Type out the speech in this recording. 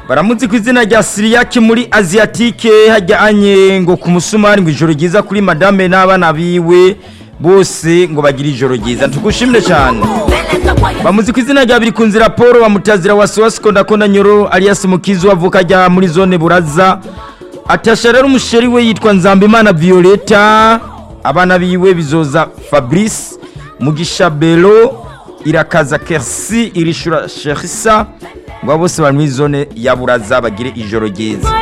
baramuzi ku izina rya siriyaki muri aziyatike hajyanye ngo ku musumari ngo ijoro ryiza kuri madame n'abana biwe bose ngo bagire ijoro ryiza tugushimire cyane bamuzi ku izina rya biri ku nzira paul bamutazira wasiwasi konda nyoro alias mukizu avuka ajya muri zone buraza atasha rero umusheri we yitwa nzambimana violeta abana biwe bizoza fabrice mugisha belo irakaza kersi irishura sherisa ngo bose bari muri zone ya buraza bagire ijoro ryiza